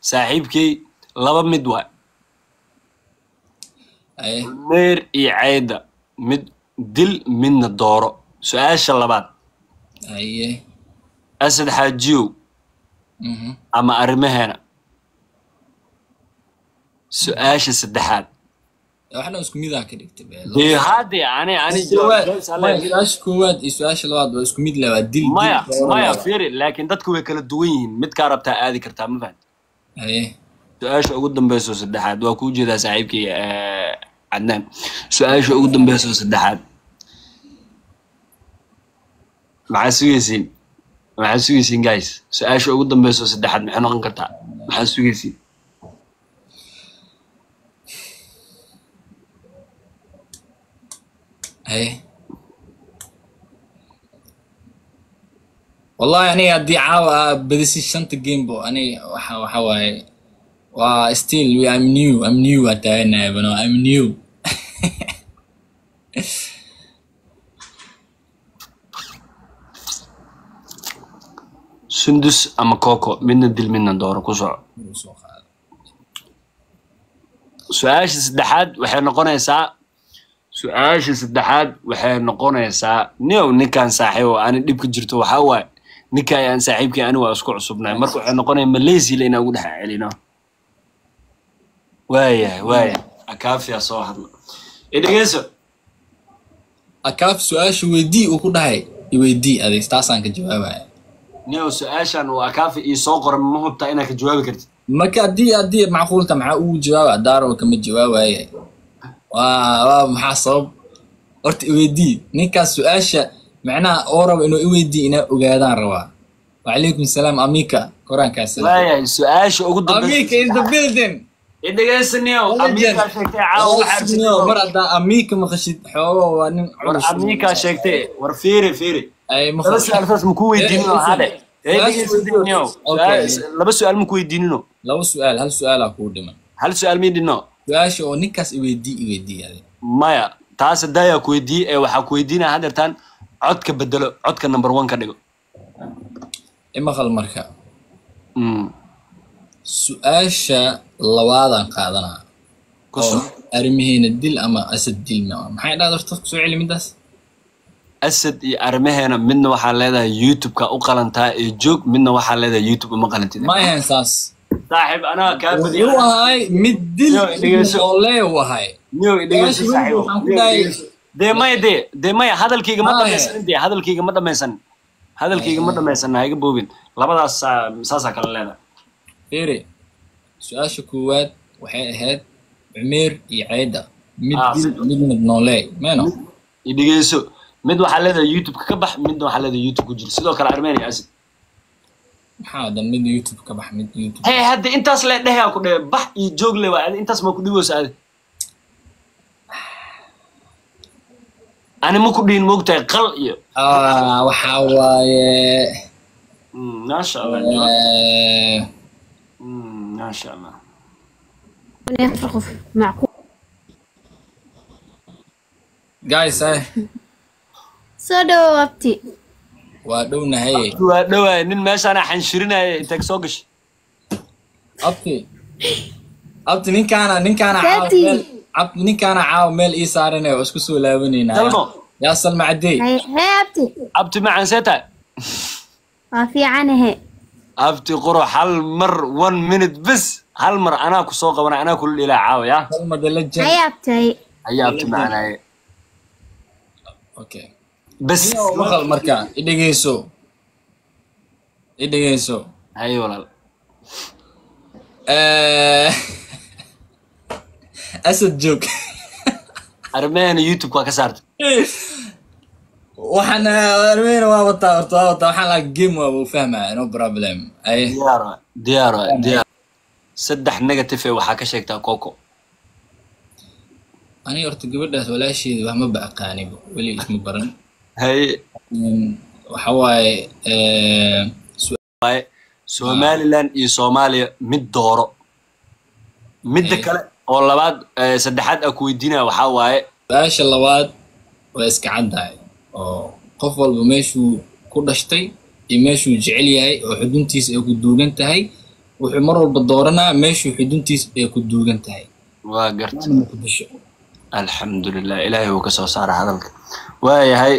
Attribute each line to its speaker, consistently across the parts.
Speaker 1: saaxiibkey laba mid waay
Speaker 2: haye
Speaker 1: meer iyo cayda mid dil midna dooro su-aasha labaad
Speaker 2: haye
Speaker 1: asad xaajiyow
Speaker 2: mhm
Speaker 1: ama arrimaheena su-aasha saddexaad
Speaker 2: waxna isku mid ah ka dhigtay be
Speaker 1: dee haddee ani ani
Speaker 2: Koowaad-
Speaker 1: jawaab jawaab
Speaker 2: maya,
Speaker 1: alle-
Speaker 2: su-aasha koowaad iyo su-aasha labaad waa isku mid leh waa dil dil
Speaker 1: maya
Speaker 2: dooro
Speaker 1: maya
Speaker 2: leh.
Speaker 1: fiiri laakiin dadku way kala duwan yihiin midkaa rabtaa aadi kartaa ma fahan
Speaker 2: haye
Speaker 1: su-aasha ugu dambeyso saddexaad waa kuu jeedaa saaxiibkay eh, cadnaan su-aasha ugu dambeyso saddexaad maxaa sugaysiin maxaa sugaysiin guys su-aasha ugu dambeyso saddexaad maxay noqon kartaa maxaa sugaysiin
Speaker 2: haye wallahi aniga haddii caawa aa badisi shanta gamebo aniga waxa waxa waaye waa still we am new am new aan taaganahay bano am new
Speaker 1: sundus ama coco midna dil midna dooro ku soco
Speaker 2: soo qaado
Speaker 1: su-aasha saddexaad waxay noqonaysaa su-aasha saddexaad waxay noqonaysaa niow ninkaan saaxiib oo ani dhibka jirto waxaa waaye ninka ayaan saaxiibkii ani waa isku cusubnahay marka waxay noqonaya malaysia inaan ugu dhex celino waayahay waayahay akaafiya soo hadla idhegeyso
Speaker 2: akaaf su-aasha weydii uu ku dhahay iweydii adeeg taasaan ka jawaabaya
Speaker 1: niow su-aashan uu akaafi ii soo qoran ma hubtaa inaad ka jawaabi kartid
Speaker 2: marka haddii haddii macquulta maxaa ugu jawaaba daaro kama jawaabaye waa waa maxaa sabab horta iweydii ninkaas su-aasha macnaha oo raba inuu iweydii inaa ogaadaan rabaa wacalaykum salaam amika koraankaas
Speaker 1: waayahay su-aasha ugu
Speaker 2: amika
Speaker 1: dambeysa
Speaker 2: is the building
Speaker 1: idhegeyso niow
Speaker 2: Wala jeer.
Speaker 1: amiikaa sheegtay caawa waxaa
Speaker 2: Asnio, mar haddaa amika maqashid xoogo waa nin
Speaker 1: war
Speaker 2: culus.
Speaker 1: amiikaa sheegtay war fiiri fiiri
Speaker 2: ay
Speaker 1: laba
Speaker 2: maqashid
Speaker 1: su-aal saas maku weydiinino
Speaker 2: Eh,
Speaker 1: hade
Speaker 2: su-aal- Okay.
Speaker 1: laba su-aal maku weydiinino
Speaker 2: laba su-aal hal su-aalaa kuu dhiman
Speaker 1: hal su-aal mii dhino
Speaker 2: su-aasha oo ninkaas iweydii iweydii adeeg
Speaker 1: maya taas hadaayaa ku weydiiyey ee waxaa ku weydiinaya hadeertaan codka bedelo codka number one ka dhigo
Speaker 2: imaqal marka
Speaker 1: Mm,
Speaker 2: su-aasha labaadaan qaadanaa
Speaker 1: ku
Speaker 2: oo
Speaker 1: soc
Speaker 2: arrimaheena dil ama asad dil ma maxay dhahda horta soo celi midaas
Speaker 1: asad iyo arrimaheena midna waxaa leedahay youtube-ka u qalantaa ee joog midna waxaa leedahay youtube uma qalantid
Speaker 2: ma ahayn saas
Speaker 1: saaxiib anaa kaa
Speaker 2: wuxuu
Speaker 1: badiya
Speaker 2: ahay mid dil
Speaker 1: Yo, dhegeyso.
Speaker 2: oo lee u ahay
Speaker 1: niyow idhegeyso
Speaker 2: Su-aasha
Speaker 1: saaxiibo
Speaker 2: waxaan ku
Speaker 1: Niyow
Speaker 2: dhahay-
Speaker 1: idhegeyso. dee maya dee dee maya hadalkayga ma
Speaker 2: Maya.
Speaker 1: dhamaysanin dee hadalkayga ma dhamaysanin hadalkayga ma dhamaysanin ha iga boobin labadaas saa- saasaa kala leedahay
Speaker 2: fiiri su-aasha koowaad waxay ahayd cumeer iyo ceyda mid
Speaker 1: Ah,
Speaker 2: dil
Speaker 1: si-
Speaker 2: midna noolee meno
Speaker 1: idhegeyso mid waxaa leedahay youtube-ka ka bax midna waxaa leedahay youtube ku jira sidoo kale armenia acid
Speaker 2: maxaa dan mid youtube ka bax mid youtube
Speaker 1: hey hadda intaas le dhehaa ku dhehe bax iyo joog le waa adi intaas ma ku dhiboosa adi ani ma ku dhihin moogtahay qal iyo
Speaker 2: ah waxaa waaye
Speaker 1: Mm, maasha allah
Speaker 2: eh,
Speaker 1: Mm, maasha allah
Speaker 3: يفرق معقول
Speaker 2: guys eh
Speaker 3: soo dhawaabti
Speaker 2: waa dhownahay
Speaker 1: waa dhawaay nin meeshaana xanshirinaya inteeg soo gashay
Speaker 2: abti abti ninkaana ninkaana caawa
Speaker 3: Daddy.
Speaker 2: meel abti ninkaana caawa meel ii saaranaya oo isku soo laabanayna
Speaker 1: Salmo.
Speaker 2: yaa salma cadey
Speaker 3: هاي هاي abti
Speaker 1: abti macaan see tahay
Speaker 3: waa fiicanahe
Speaker 1: abti quro hal mar one minute bes hal mar anaa ku soo qabana anaa kula dhilaa caawa ya
Speaker 2: salma the legend
Speaker 3: hay abti hay
Speaker 1: ayaa abti macanaaye
Speaker 2: okay
Speaker 1: bes
Speaker 2: maqal marka i dhegeyso i dhegeyso
Speaker 1: haye walaal
Speaker 2: Eh, asad joog
Speaker 1: arrimaheena youtube waa ka saartay
Speaker 2: waxaan armeyna waa wataa horta waa wataa waxaan lahaa game waaba u fahmaya no problem ay
Speaker 1: diyaar waay diyaar waay diyaar saddex negative ee waxaa ka sheegtaa coco
Speaker 2: aniga horta gabadhaas walaasheeda wax ma ba aqaaniba weli isma baran
Speaker 1: haye
Speaker 2: Mm, waxa waaye eh,
Speaker 1: waaye somaliland iyo soomaaliya mid dooro midda
Speaker 2: Eh.
Speaker 1: kale oo labaad eh, saddexaad aa ku weydiinaya waxaa waaye
Speaker 2: su-aasha labaad waa iska caddahay oo qof walba meeshuu ku dhashtay iyo meeshuu jecel yahay oo xuduntiisa ay ku duugan tahay wuxuu mar walba dooranaa meeshuu xuduntiis ay ku duugan tahay
Speaker 1: waa garta
Speaker 2: waana muqdisho
Speaker 1: alxamdulilah ilaahay uu ka soo saara hadalka waayahay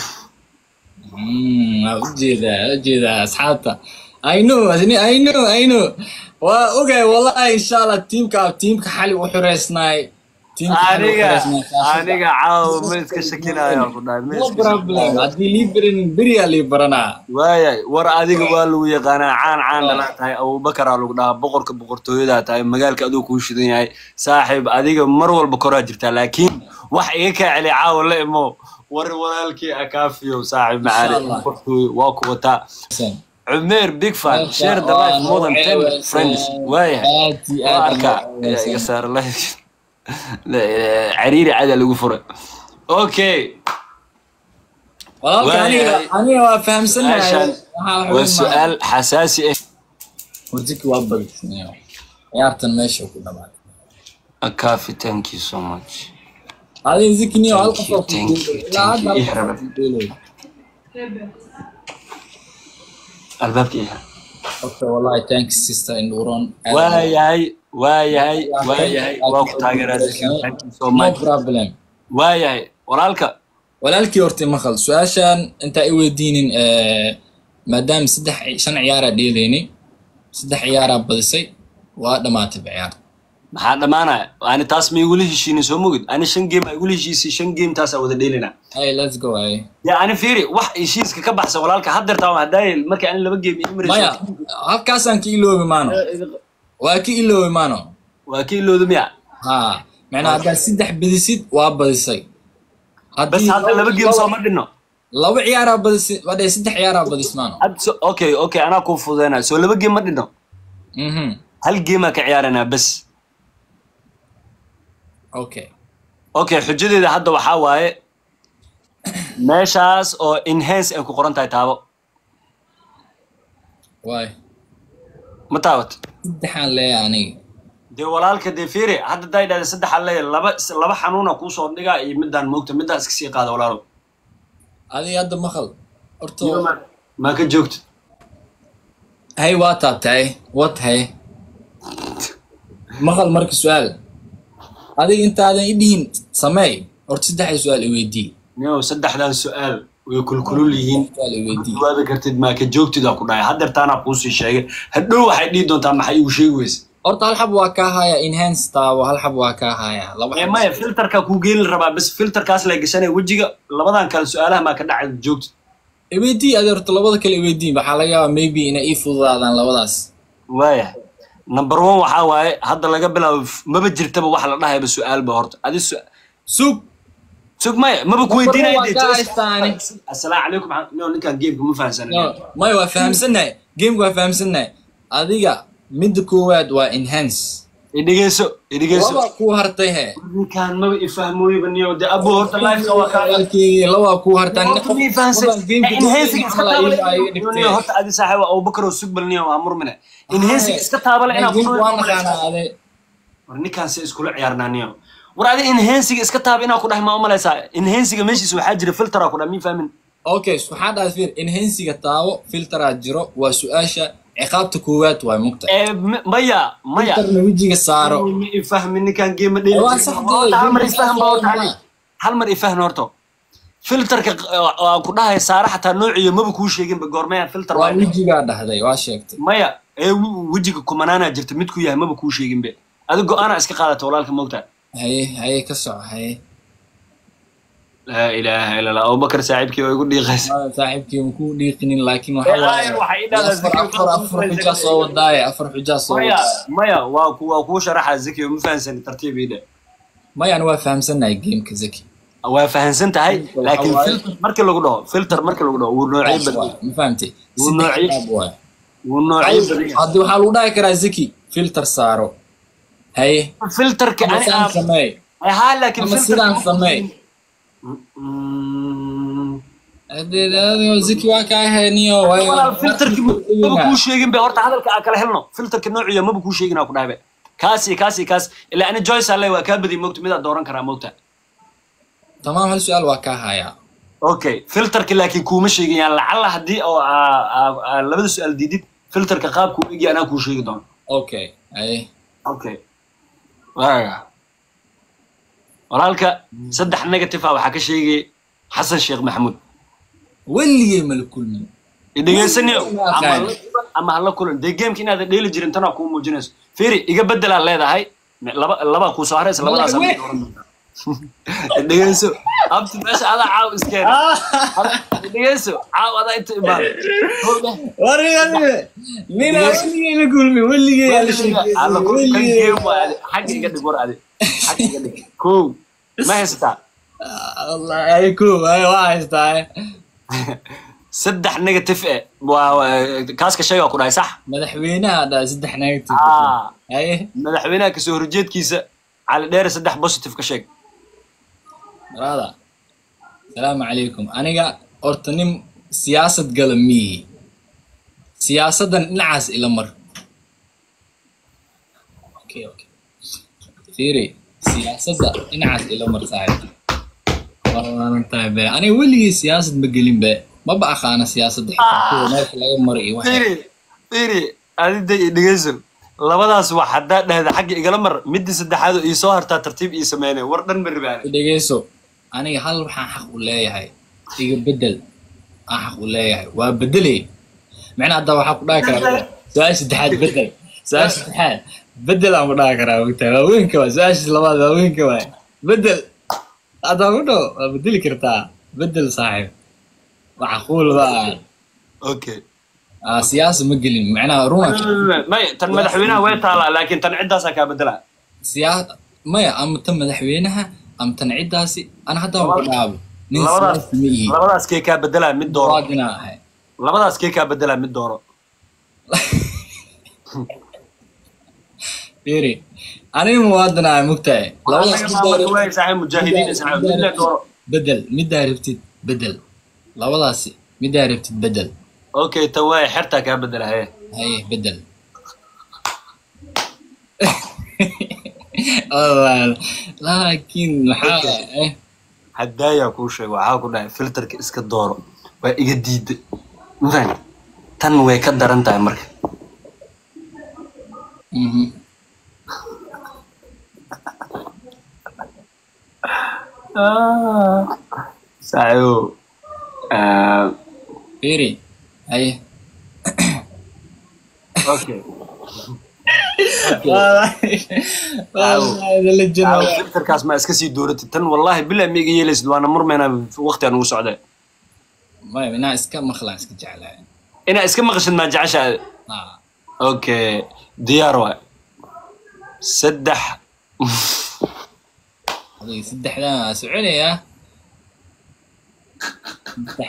Speaker 2: Mm, waa ujeedaa waa ujeedaa asxaabta i know asni i know i know waa ogay wallahi insha allah tiimka tiimka xali u xureysnaay tiimka xali u
Speaker 1: aniga
Speaker 2: xureysnaay kaasoo-
Speaker 1: aniga caawa ma iska shakinaya ku dhahay ma
Speaker 2: no
Speaker 1: iska
Speaker 2: problem
Speaker 1: shakinaya
Speaker 2: haddii lii barin beriyaa lii baranaa
Speaker 1: waayay war adiga waa lagu yaqaanaa caan caan dhalaa tahay abubakaraa lagu dhahaa boqorka boqortooyadaa tahay magaalka aduu kuu shidan yahay saaxiib adiga mar walba koraa jirtaa laakiin wax iga kaa celi caawa la imo war walaalkii akaafiyo saaxiib macaali
Speaker 2: Allah.
Speaker 1: boqortooyo waa ku wataa cumeer big fan share the life more than ten friends waayahay
Speaker 2: aad iyo
Speaker 1: waa
Speaker 2: aad
Speaker 1: arkaa yaa iga saara life cariiri cada lagu furay okay
Speaker 2: walaalka aniga
Speaker 1: Waayahay.
Speaker 2: aniga waa fahamsanahay
Speaker 1: Meeshan
Speaker 2: waxaa
Speaker 1: waa su-aal xasaasi ah
Speaker 2: warjiki waa badisnay ciyaartan meesha ku dhamaatay
Speaker 1: akaafi thank you so much
Speaker 2: adiga zikniyo hal
Speaker 1: Thank
Speaker 2: qof
Speaker 1: you,
Speaker 2: oo ku
Speaker 1: thank
Speaker 2: duulay.
Speaker 1: you,
Speaker 2: ilaa
Speaker 1: thank
Speaker 2: hadda hal
Speaker 1: you.
Speaker 2: qof oo ku duulay.
Speaker 1: albaabka iha
Speaker 2: Horta wallahi thanks sister Induron.
Speaker 1: waayahay waayahay waayahay waa ku taageeraa thank you so
Speaker 2: No
Speaker 1: much
Speaker 2: problem.
Speaker 1: waayahay walaalka
Speaker 2: walaalkii horta maqal su-aashan intaa i weydiinin eh, maadaama saddex shan ciyaaraa dheelayni saddex ciyaaraa badisay waa dhamaatay ciyaarta
Speaker 1: maxaa dhammaanaya ani taas ma igula heshiinin soo mogid ani shan game aa igula heshiisay shan game taasaa wada dheelina
Speaker 2: hey let's go ay
Speaker 1: ya ani fiiri wax heshiiska ka baxsan walaalka haddeertaa hadaaye markii ani laba game ii
Speaker 2: maya
Speaker 1: marayso
Speaker 2: halkaasaan ka iloobi maano waa ka iloobi maano
Speaker 1: waa ka ilowda miya
Speaker 2: ha macnaa haddaad saddex badisid waa badisay
Speaker 1: bas
Speaker 2: Haddii
Speaker 1: hadda laba game sooma dhinno
Speaker 2: laba ciyaaraa badisay wadhe saddex ciyaaraa badis maano
Speaker 1: Hadda so- okay okay anaa kuu fududeynaa soo laba game ma dhinno
Speaker 2: mhm
Speaker 1: hal game aa ka ciyaaranaa bas
Speaker 2: okay
Speaker 1: okay xujadeeda hadda waxaa waaye meeshaas oo enhance ay ku qoran tahay taabo
Speaker 2: waay
Speaker 1: ma taawat
Speaker 2: saddexaan leeyahay aniga
Speaker 1: dee walaalka dee fiiri hadda daa idhahda saddexa leeya laba laba xanuuna kuusoo dhigaa iyo midaan moogta midaan iska sii qaada walaalow
Speaker 2: adiga hadda maqal horta
Speaker 1: maa ka joogto
Speaker 2: hay waa taabtay wat hay maqal marka su-aal adiga intaadan i dhihin sameey horta saddexda su-aal i weydii
Speaker 1: nio saddexdan su-aal way kulkulul yihiin
Speaker 2: su-aal i weydii
Speaker 1: jawaaba kartid maa ka joogtida ku dhahay haddeertaanaa kuusii sheegay hadhow waxay dhihi doontaa maxay igu sheegi weyse
Speaker 2: horta hal xab waa kaa haya enhance taabo hal xab waa kaa haya laba
Speaker 1: ee
Speaker 2: xab
Speaker 1: maya filterka kuu geeli rabaa bas filterkaas la gashanaya wejiga labadan kale su-aalaha maa ka dhacay joogto
Speaker 2: i weydii adi horta labada kale i weydii waxaa laga yaabaa maybe inay ii fududaadaan labadaas
Speaker 1: waaya number one waxaa waaye hadda laga bilaabo f- maba jirtaba wax la dhahayba su-aalba horta adi su
Speaker 2: sug
Speaker 1: sug maya maba ku weydiinaya
Speaker 2: waa
Speaker 1: dee,
Speaker 2: ka
Speaker 1: just-
Speaker 2: haystaani.
Speaker 1: assalaamu calaykum maxaa- nio ninkaan gameka ma fahansanin
Speaker 2: No, maya waa fahamsannahay gameka waa fahamsannahay adiga midda koowaad waa enhance
Speaker 1: idhegeyso idhegeyso
Speaker 2: laba kuu hartay he
Speaker 1: ninkaan maba ifahmooyba niyo dee abo horta lifeka waa kaa
Speaker 2: walaalkeygii labaa kuu hartaan
Speaker 1: Horta ma ifahansan enhancing iska taabale niyo
Speaker 2: dhigtay
Speaker 1: horta adi saaxiib abubakar oo sugbal niyo waa murmine enhancing iska taabale inaa
Speaker 2: waa naqaanaa ade
Speaker 1: war ninkaan se iskula ciyaarnaa niyo war adi enhancing iska taaba inaa ku dhahay ma umalaysaa enhancing meeshiisa waxaa jira filtera ku dhahay mi fahmin
Speaker 2: okay waxaa dhaas fiir enhansiga taabo filteraa jiro waa su-aasha ciqaabta koowaad waa mugta
Speaker 1: ee m- maya maya
Speaker 2: filterna wejiga saaro
Speaker 1: ma ifahmin ninkaan geema
Speaker 2: Waa sax dee,
Speaker 1: hal mar
Speaker 2: geema
Speaker 1: ifaham baa
Speaker 2: sax
Speaker 1: horta
Speaker 2: waa.
Speaker 1: adi. hal mar ifahn horto filterka aan ku dhahay saara xataa noociyo maba kuu sheeginba goormaya filter
Speaker 2: waa
Speaker 1: waa
Speaker 2: wejigaa dhahday waa sheegtay
Speaker 1: maya ee wi- wejiga kumanaanaa jirta mid ku yahay maba kuu sheeginbe adi go-aana iska qaadata walaalka moogtaa
Speaker 2: haye haye ka soco haye
Speaker 1: laa ilaaha ila allah abubakar saaxiibkii oo igu dhiiqaysa
Speaker 2: Waa saaxiibkii ma kuu dhiiqinin laakiin
Speaker 1: Ee,
Speaker 2: waxa
Speaker 1: aayar waxay ii dhahdaa
Speaker 2: afar
Speaker 1: zikir
Speaker 2: afar afar xujaa soo wadaaye afar xujaa soo
Speaker 1: maya
Speaker 2: wadaaye
Speaker 1: maya waa ku waa kuu sharaxa zaki ma fahansani tartiib ii dhe
Speaker 2: maya ani waa fahamsannahay gameka zaki
Speaker 1: waa fahansan tahay
Speaker 2: Waxa
Speaker 1: laakiin
Speaker 2: waaye-
Speaker 1: filter markii lagu dhaho filter markii lagu dhaho wuu noocyo badan
Speaker 2: ma fahamtay
Speaker 1: Wuu
Speaker 2: Saddex
Speaker 1: noocyo-
Speaker 2: qaab waaye.
Speaker 1: wuu noocyo badan yahay.
Speaker 2: haddi waxaa lagu dhahi karaa zaki filter saaro haye
Speaker 1: filterka
Speaker 2: ama
Speaker 1: ani
Speaker 2: sidaan
Speaker 1: aan
Speaker 2: sameey
Speaker 1: haa laakiin
Speaker 2: ama
Speaker 1: filterka-
Speaker 2: sidaan sameey
Speaker 1: Mm,
Speaker 2: Hadee- hadee zaki waa kaa heeniyo
Speaker 1: walaal filterki maba kuu sheegin be horta hadalka aan kala helno filterka noociya maba kuu sheegin aan ku dhahay be kaas iyo kaas iyo kaas ilaa ani joyce alle waa kaa badiy moogta midaa dooran karaa moogta
Speaker 2: tamaam hal su-aal waa kaa hayaa
Speaker 1: okay filterka laakiin kuuma sheegin yaan lacalla haddii oo aa- aa- aa labada su-aal diidid filterka qaabkuu egi anaa kuu sheegi doono
Speaker 2: okay haye
Speaker 1: okay waaga walaalka saddex negative ah waxaa ka sheegay xasan sheekh maxamuud
Speaker 2: weligay mala kulmin
Speaker 1: idhegeysaniyo
Speaker 2: Ma aqaan.
Speaker 1: ama hala kulan dee gameka inaadan dheeli jirin tanaa kuu muujinayso firi iga bedelaa leedahay Me- laba labaa kuu soo haraysa labadaas
Speaker 2: Madaxweyne.
Speaker 1: dhegeyso abti meesha adaa caaw iskeena dhegeyso caaw adaa inta imaada
Speaker 2: wariga nina weligay la kulmin weligay ala
Speaker 1: Alla ku- kan game waa adi. xagga iga dhig war adi xagga iga dhig kow ma haysataa
Speaker 2: allah ay ku ay waa haystaa
Speaker 1: saddex negative eh waa waa- kaaska sheegaa ku dhahay sax
Speaker 2: madaxweynaha dhaa saddex negative
Speaker 1: Ah.
Speaker 2: haye
Speaker 1: madaxweynaha kasoo horjeedkiisa cali dheere saddex positive ka sheeg
Speaker 2: brada salaamu calaykum aniga horta nin siyaasad gala miyi siyaasaddan dhinacaas ila mar okay okay fiiri siyaasadda dhinacaas ila mar saaxiib waanan tahay be aniga weligii siyaasad ma gelin be maba aqaana siyaasadda xitaa kuwa meesha laga maro iyo waxa
Speaker 1: firi firi adida iyo dhegeyso labadaas wax haddaa dhahda xagga igala mar midda saddexaad oo ii soo hartaa tartiib ii sameynay war dhan ma ribaane
Speaker 2: dhegeyso aniga hal waxaan xaq u leeyahay iga bedel aan xaq u leeyahay waa bedelay macnaa hadda waxaa ku dhahi karaa su-aasha saddexaad bedel su-aasha saddexaad bedel aan ku dhahi karaa ogtahay waa weynka waa su-aasha labaad waa weynka waay bedel haddaa ku dhaw waa bedeli kartaa bedel saaxiib macquul ba aan
Speaker 1: okay
Speaker 2: Ah, siyaasa ma gelin macnaha runa
Speaker 1: may tan madaxweynaha way taalaa laakiin tan ciddaasaa kaa bedelaa
Speaker 2: siyaa maya ama tan madaxweynaha ama tan ciddaasi ana haddaa ku dhaabo nin
Speaker 1: labadaas
Speaker 2: siyaasi ma ihi
Speaker 1: labadaas kee kaa bedelaa mid dooro
Speaker 2: waadinaa ahay
Speaker 1: labadaas kee kaa bedelaa mid dooro
Speaker 2: Firi, aniga muwaadin ah mugtahay labadaas
Speaker 1: Anaga
Speaker 2: middaa
Speaker 1: maamulka way
Speaker 2: rabtid-
Speaker 1: saaxiib mujaahidiin saaxiib mid le dooro
Speaker 2: bedel middaa rabtid bedel labadaasi middaa rabtid bedel
Speaker 1: okay tan waay xertaa kaa bedela haye
Speaker 2: haye bedel Walaal, laakiin maxaa eh
Speaker 1: haddaayaa kuu sheego waxaa ku dhahay filterka iska dooro waa iga diiday mafahant tan way ka daran tahay marka
Speaker 2: mhm.
Speaker 1: saaxiibo ah,
Speaker 2: Firi, haye
Speaker 1: okay
Speaker 2: Walahi, la jiro.
Speaker 1: Caawa, filterkaas ma iska sii dooratid tan wallahi bilaa ma iga yeelaysid waana murmayna waqti aan ugu socday
Speaker 2: maya minaa iska maqlaan iska jeclahay
Speaker 1: inaa iska maqashid maa jeceshaa
Speaker 2: Ah,
Speaker 1: okay diyaar waay saddex
Speaker 2: adiga saddexdan waa soconayaa saddex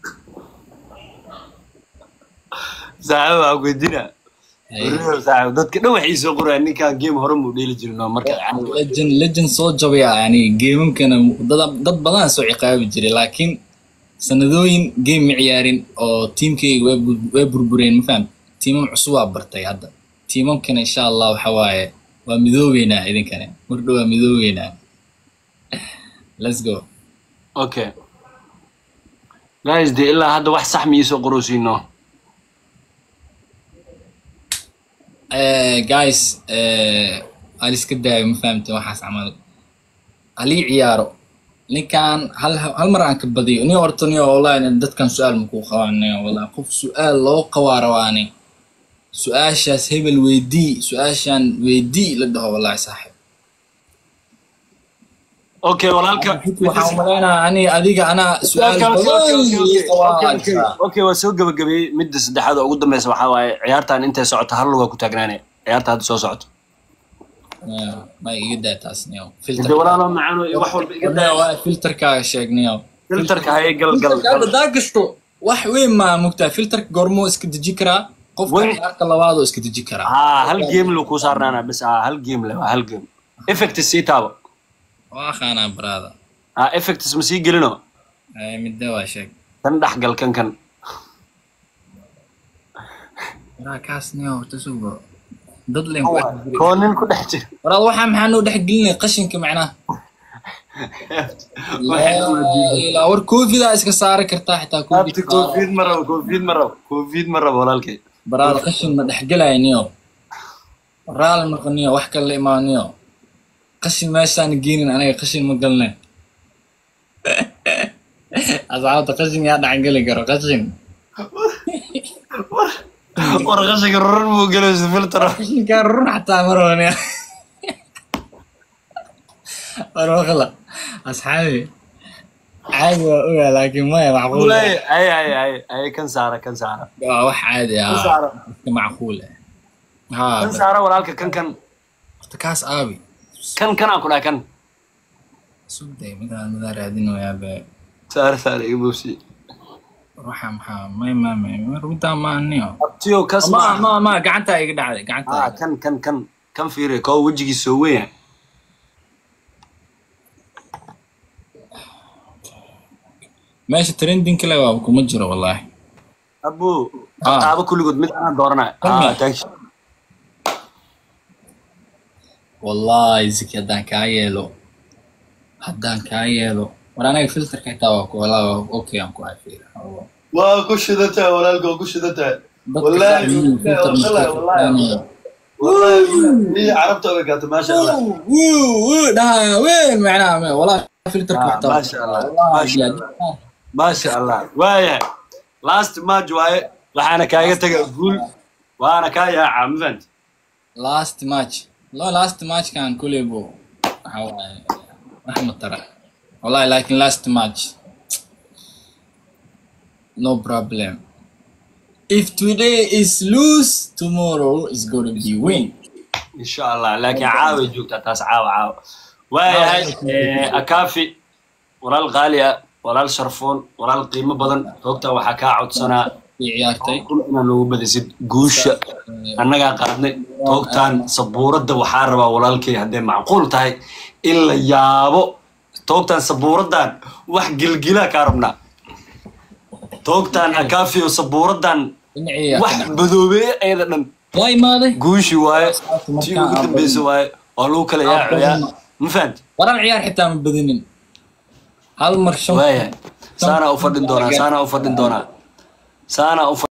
Speaker 1: saaxiibo waxaa ku weydiinaa
Speaker 2: haye
Speaker 1: Wariyo saaxiibo dadka dhan waxay soo qorayaan ninkaan game hore muu dheeli jirin oo marka
Speaker 2: legend legend soo jabaya yani geemamkana dad dad badan soo ciqaabi jiray laakiin sanadooyin game ma ciyaarin oo tiimkayga way bur- way burbureen ma faham tiimam cusub waa bartay hadda tiimamkana insha allah waxa waaye waa midoobeynaa idinkane mardho waa midoobeynaa let's go
Speaker 1: okay guys dee ilaa hadda wax sax ma iisoo qorosiino
Speaker 2: Eh, guys eh, hal iska daayo ma fahamte waxaas camal halii ciyaaro ninkan hal hal mar aan ka badiyo ni horta ni wallahi dadkan su-aal makuu qabaanay wallahi qof su-aal loo qabaa rabaani su-aashaas hebel weydii su-aashan weydii la dhaho wallahi saaxib
Speaker 1: okay walaalka
Speaker 2: waxaan umaleynaa ani adiga anaa su-aal badan ii qabaa jirta.
Speaker 1: okay waa soo gabagabeeyey midda saddexaad oo ugu dambeysa waxaa waaye ciyaartan intay socoto hal lugaa ku taagnaanaya ciyaarta hadda soo socoto
Speaker 2: Eh, ma iga daa taas niyo
Speaker 1: de walaalo macaano iyo wax walba iga daa
Speaker 2: filter filterkaaga sheegniyo
Speaker 1: filterka haye gal gal gal
Speaker 2: hadaa gasto wax weyn maa mugtaa filterka goormoo iska deji karaa qofka
Speaker 1: Weyn.
Speaker 2: ciyaarta labaadoo iska deji karaa
Speaker 1: haa hal game lu kuu saarnaana bis haa hal game le waa hal game effects sii taabo
Speaker 2: waa qaanaa baraada
Speaker 1: haa effects ma sii gelino
Speaker 2: Ay, midda waa sheeg
Speaker 1: kan dhex gal kan kan
Speaker 2: waraa kaas niyo horta sugo dad leen ku dhex jiri.
Speaker 1: koo nin ku dhex jira
Speaker 2: waraa waxaa maxaa noo dhex gelinay qashinka macnaha Laa ilaa war koofidaa iska saari kartaa xitaa
Speaker 1: Abti
Speaker 2: koofi
Speaker 1: covid ma rabo covid ma rabo covid ma rabo walaalkay
Speaker 2: baraada qashin ma dhex gelaya niyo raali noqoniyo wax kale la imaaniyo qashin meeshaan geenin aniga qashin ma galne asxaabta qashin yaa dhacgeli karo qashin
Speaker 1: war qashinka rurun buu gelaysa filtro
Speaker 2: qashinkaa run xataa marwani warwaqla asxaabi caadi waa ogaa laakiin maya macquul
Speaker 1: ay ay ay ay ay kan saara kan saara
Speaker 2: waa wax caadi ah
Speaker 1: saaro.
Speaker 2: iska macquul ah haa
Speaker 1: kan saara walaalka kan kan
Speaker 2: horta kaas aabi
Speaker 1: kan kan aan ku dhaha kan
Speaker 2: sugday midaan midaa raadinoyaa be
Speaker 1: saara saara iga boobsi
Speaker 2: waxa maxaa may ma may rudaa maaniyo
Speaker 1: abtiyo kas
Speaker 2: ma
Speaker 1: ma
Speaker 2: ma ma gacantaa iga dhacday gacantaa
Speaker 1: ah kan kan kan kan fiiri koo wejigiisa soo weyn
Speaker 2: meesha trending kale waa kuma jiro wallaahi
Speaker 1: abu
Speaker 2: Ah.
Speaker 1: qaabo kulligood mid aan dooranay
Speaker 2: Kan
Speaker 1: ah
Speaker 2: miya?
Speaker 1: thank you
Speaker 2: wallaahi ziki haddaan kaa yeelo haddaan kaa yeelo war anaga filterka xitaa waa ku wallaahi waa okay aan ku hafiira
Speaker 4: waa ku shidantahay walaalka waa ku shidantahay
Speaker 2: dadka
Speaker 4: Wallaahi,
Speaker 2: saamiyiin filter
Speaker 4: wallaahi,
Speaker 2: mustaqbal
Speaker 4: wallaahi.
Speaker 2: fahmaya.
Speaker 4: ni carabta oga gaata maasha allah
Speaker 2: wuu wuu dhahaa weyn macnaha me wallaahi filterka
Speaker 1: Ah,
Speaker 2: xitaa
Speaker 1: maasha Allah,
Speaker 2: wallaahi
Speaker 1: maasha
Speaker 2: bilaad-
Speaker 1: maasha allah waayahay last match waaye waxaana kaaga taga guul waana kaa yaaca ma fahanti
Speaker 2: last match lo last match kan kulebo waxa waaye wax ma tara wallahi laakiin last match no problem if today is lose tomorrow is going to be win
Speaker 1: insha allah laakiin caaway joogtaa taas caawa caawa waayahay eh, akaafi walaal qaali ah walaal sharfoon walaal qiimo badan roogtaa waxaa kaa codsanaa
Speaker 2: i ciyaartay
Speaker 1: kun inaad noogu badisid guusha annagaa qaadnay toogtaan sabuuradda waxaa rabaa walaalkay hadday macquul tahay in la yaabo toogtaan sabuuraddan wax gilgilaa kaa rabnaa toogtaan akaafiyo sabuuraddan
Speaker 2: dhinacii
Speaker 1: wax badoobeeye ayada dhan
Speaker 2: waa imaaday
Speaker 1: guushi waaye
Speaker 2: Markaan
Speaker 1: tii ugu
Speaker 2: aan
Speaker 1: dambeysa waaye waa lagu kala
Speaker 2: Aan
Speaker 1: yaacayaa
Speaker 2: badino.
Speaker 1: ma fahanti
Speaker 2: waran ciyaar xitaa ma badinin hal mar shan
Speaker 1: waayahay saanaa u fadhin doonaa saanaa u fadhin doonaa saanaa u